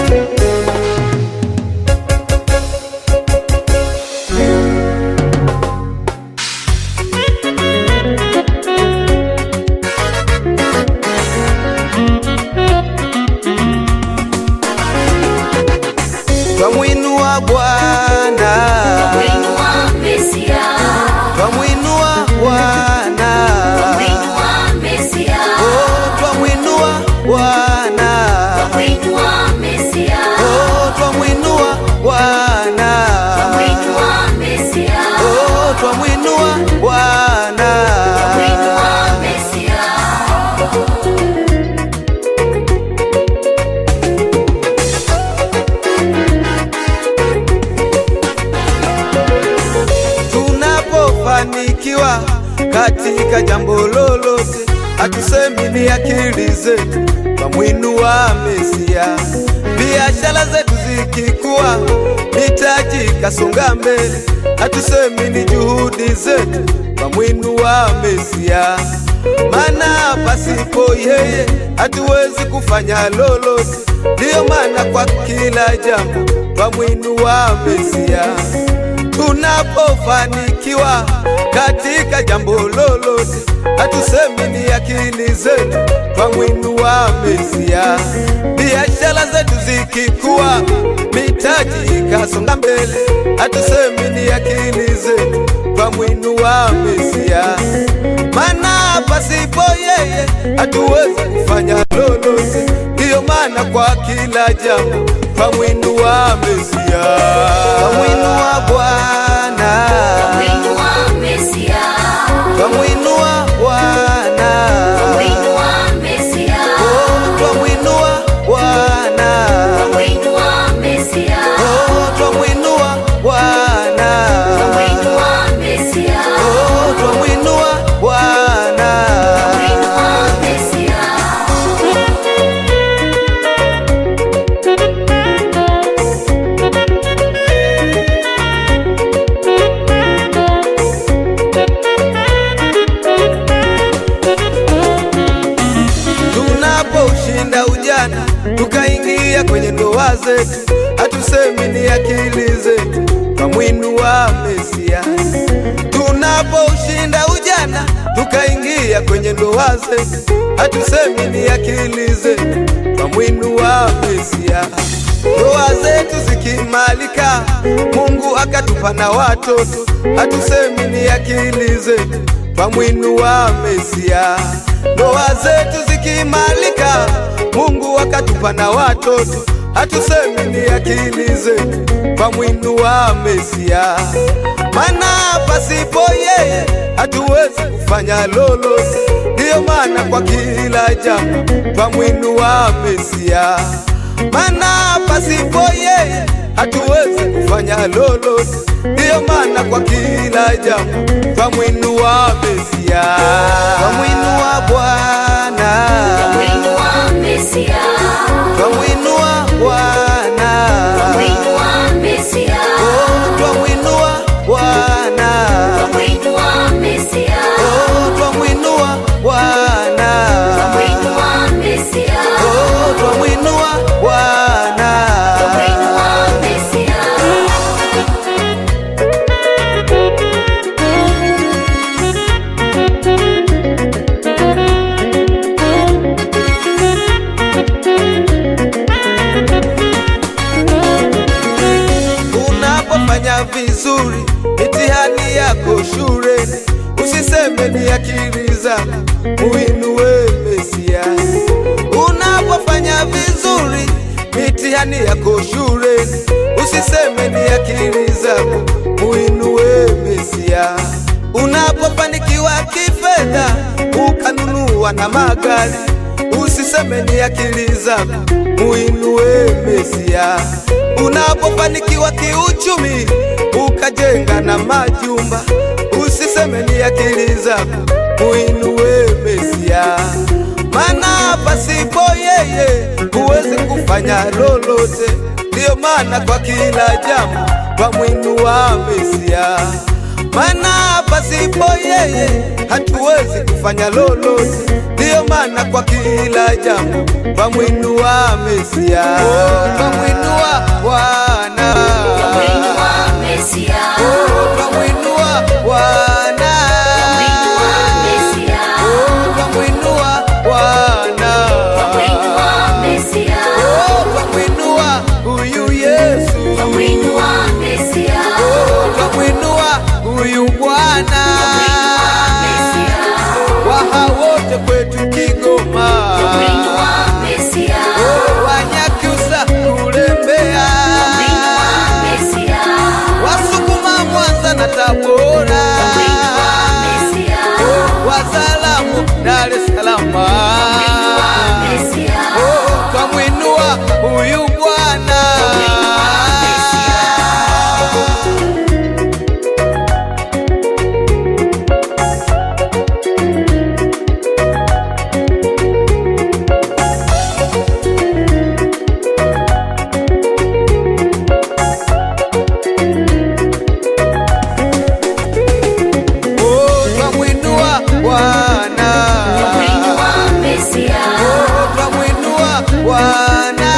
Twamwinua Bwana, Mwinua Mesia, twamwinua Bwana, mwinua Mesia, oh, twamwinua Bwana, mwinua Mesia, oh, twamwinua Bwana, mwinua Mesia, oh, twamwinua Bwana. mwinua Mesia. Tunapofanikiwa katika jambo lolote, hatusemi ni akili zetu, twamwinua Mesia. Biashara zetu zikikuwa, mitaji kasonga mbele, hatusemi ni juhudi zetu, twamwinua Mesia. Maana pasipo yeye hatuwezi kufanya lolote, ndiyo maana kwa kila jambo twamwinua Mesia tunapofanikiwa katika jambo lolote, hatusemi ni akili zetu, twamwinua Mesia. Biashara zetu zikikuwa, mitaji ikasonga mbele, hatusemi ni akili zetu, twamwinua Mesia. Maana pasipo yeye hatuwezi kufanya lolote, ndiyo maana kwa kila jambo twamwinua Mesia, twamwinua Bwana, Mwinua Mesia, twamwinua Bwana, mwinua Mesia, oh, twamwinua Bwana, mwinua Mesia, oh, twamwinua Bwana, mwinua Mesia, oh, twamwinua Bwana. mwinua Mesia. Tunapoushinda ujana tukaingia kwenye ndoa zetu, hatusemi ni akili zetu, twamwinua Mesia. Tunapoushinda ujana tukaingia kwenye ndoa zetu, hatusemi ni akili zetu, twamwinua Mesia. Ndoa zetu zikimalika, Mungu akatupa na watoto, hatusemi ni akili zetu, twamwinua Mesia. Ndoa zetu zikimalika, Mungu akatupa na watoto, hatusemi ni akili zetu, twamwinua Mesia. Maana pasipo yeye hatuwezi kufanya lolote, ndiyo maana kwa kila jambo twamwinua Mesia. Maana pasipo yeye hatuwezi kufanya lolote, ndiyo maana kwa kila jambo twamwinua Mesia, twamwinua Bwana, Mwinua Mesia, twamwinua Bwana, mwinua Mesia, oh, twamwinua Bwana, mwinua Mesia, oh, twamwinua Bwana, mwinua Mesia, oh, twamwinua Bwana. mwinua Mesia. Unapofanya vizuri mitihani yako shuleni, usiseme ni akili zako, muinue Mesia. Unapofanya vizuri mitihani yako shuleni, usiseme ni akili zako, muinue Mesia. Unapofanikiwa kifedha, ukanunua na magari, usiseme ni akili zako, muinue Mesia. Unapofanikiwa kiuchumi, ukajenga na majumba, usiseme ni akili zako, muinue Mesia. Maana pasipo yeye huwezi kufanya lolote, ndiyo maana kwa kila jambo twamwinua Mesia. Maana pasipo yeye hatuwezi kufanya lolote, ndiyo ndo maana kwa kila jambo twamwinua Mesia, oh, twamwinua Bwana, Twamwinua Mesia. oh, twamwinua Bwana, Twamwinua Mesia. oh, twamwinua Bwana, Twamwinua Mesia. oh, twamwinua huyu Yesu, Twamwinua Mesia. oh, twamwinua huyu Bwana, Mesia. waha wote kwetu Kigoma, Twamwinua Mesia. oh, Wanyakyusa kule Mbeya, Mesia. Wasukuma Mwanza na Tabora, Mesia. Wazalamu Dar es Salaam, Mesia. oh, twamwinua huyu Bwana. Oh, twamwinua Bwana, Twamwinua Mesia. oh, twamwinua Bwana,